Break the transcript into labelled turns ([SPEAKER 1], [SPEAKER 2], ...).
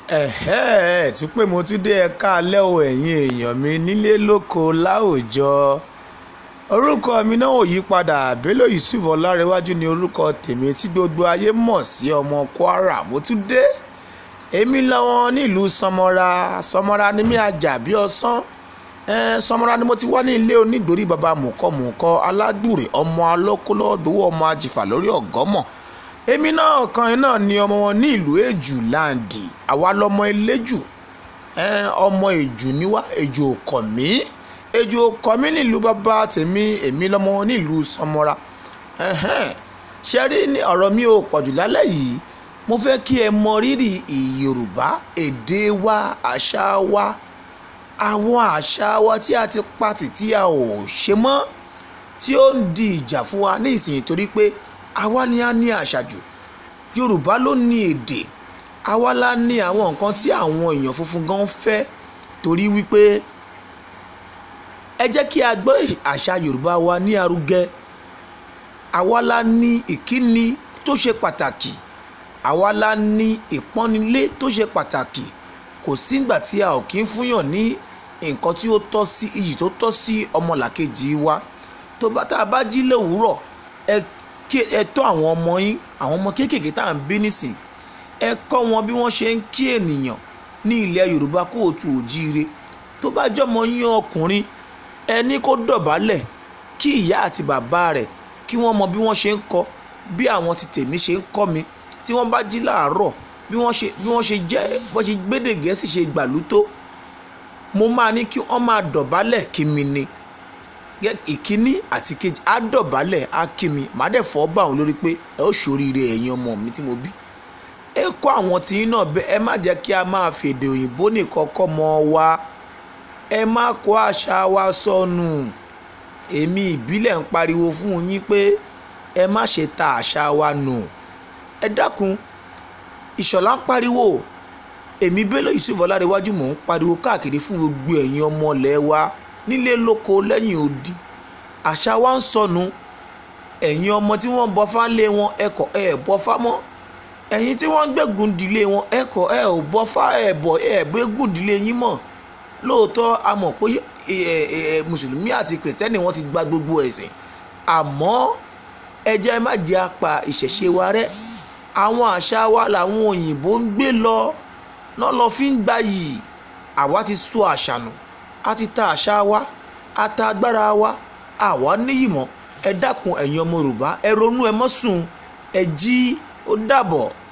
[SPEAKER 1] ẹ̀hẹ́ ẹ̀ tún pé mo tún dé ẹ̀ka alẹ́ o ẹ̀yin èèyàn mi nílé lóko láòjọ orúkọ mi náà ò yí padà Bello Yusuf Ọlárẹ̀wájú ni orúkọ tèmi tí gbogbo ayé mọ̀ sí ọmọ Kwara mo tún dé èmi lọ́wọ́ nílùú Sọmọra Sọmọra ni mí ajá bí ọsán ẹ̀ẹ́n Sọmọra ni mo ti wá ní ilé onídòrí baba mùkọ́mùkọ́ aládùrè ọmọ alọ́kọ́lọ́dọ́wọ́ ọmọ ajìfà lórí ọ̀gọ́mọ̀ èmi náà kan náà ni ọmọ wọn ní ìlú èjù láǹdì àwa lọmọ eléjù ẹn ọmọ èjù níwá èjù òkọ̀ mí èjù òkọ̀ mí nílùú bàbá tèmi èmi lọmọ wọn nílùú Sọmọra ẹhẹn ṣe rí ní ọ̀rọ̀ mi ò pọ̀jù lálẹ́ yìí mo fẹ́ kí ẹ mọ rírì ìyorùbá èdè wa àṣà wa àwọn àṣà wa tí a ti pàtì tí a ò ṣe mọ́ tí ó ń di ìjà fún wa ní ìsìn torí pé àwa ni a ní àṣà jù yorùbá ló ní èdè àwa la ní àwọn nǹkan tí àwọn èèyàn funfun gan fẹ́ torí wípé ẹ jẹ́ kí a gbọ́ àṣà yorùbá wa ní arugẹ àwa la ní ìkíni tó ṣe pàtàkì àwa la ní ìpọ́nilé tó ṣe pàtàkì kò sígbà tí a ò kí ń fúnyàn ní nǹkan tí ó tọ́ sí iyì tó tọ́ sí ọmọlàkejì wa tó bá tá a bá jí lówùúrọ̀ ẹ kí ẹ tọ́ àwọn ọmọ yín àwọn ọmọ kéékèèké tá à ń bí nísìn ẹ kọ́ wọn bí wọ́n ṣe ń kí ènìyàn ní ilẹ̀ yorùbá kóòtù òjíire tó bá jọmọ yín ọkùnrin ẹ ní kó dọ̀bálẹ̀ kí ìyá àti bàbá rẹ̀ kí wọ́n mọ bí wọ́n ṣe ń kọ́ bí àwọn ti tèmi ṣe ń kọ́ mi tí wọ́n bá jí láàárọ̀ bí wọ́n ṣe bí wọ́n ṣe jẹ́ bọ́n ṣe gbédè gẹ̀ẹ́sì ṣe gbàlú tó mo máa ní kí wọ́n máa dọ̀bálẹ̀ kí mi ni ìkíní àti kejì á dọ̀bálẹ̀ á kí mi màá dẹ̀ fọ́ bá òun lórí pé ẹ ó ṣoríire ẹ̀yin ọmọ mi tí mo bí. ẹ kọ́ àwọn tìyín náà bẹ́ẹ̀ ẹ má jẹ́ kí a máa fèdè òyìnbó nìkan kọ́ mọ́ wa ẹ má kó àṣà wa sọnù èmi ìbílẹ̀ ń pariwo fún yín pé ẹ má ṣe ta àṣà wa nù ẹ dákun ìṣọ̀lá ń pariwo èmi Bello Yusuf Ọlárẹ̀wájú mò ń pariwo káàkiri fún gbogbo ẹ̀yin ọmọ ilẹ̀ wa nílé lóko lẹ́yìn odi àṣà wa ń sọnù ẹ̀yin ọmọ tí wọ́n bọ́ fálé wọn ẹ̀kọ́ ẹ̀ bọ́ fámọ́ ẹ̀yin tí wọ́n gbẹ̀gùn ìdílé wọn ẹ̀kọ́ ẹ̀ ò bọ́ fá ẹ̀ bọ̀ ẹ̀ gbẹ̀gùn ìdílé yín mọ̀ lóòótọ́ a mọ̀ pé mùsùlùmí àti kìrìsìtẹ́nì wọ́n ti gba gbogbo ẹ̀sìn àmọ́ ẹ jẹ́ má jẹ́ apá ìṣẹ̀ṣe wa rẹ́ àwọn àṣà wa làwọn òyìnbó ń gbé lọ náà lọ fi ń gbayì àwa ti sọ àṣà nù a ti ta àṣà wa a ta agbára wa àwa níyì mọ́ ẹ dákun ẹ̀yin ọmọ yorùbá ẹ ronú ẹ mọ́ sùn ẹ jí ó dàbọ̀.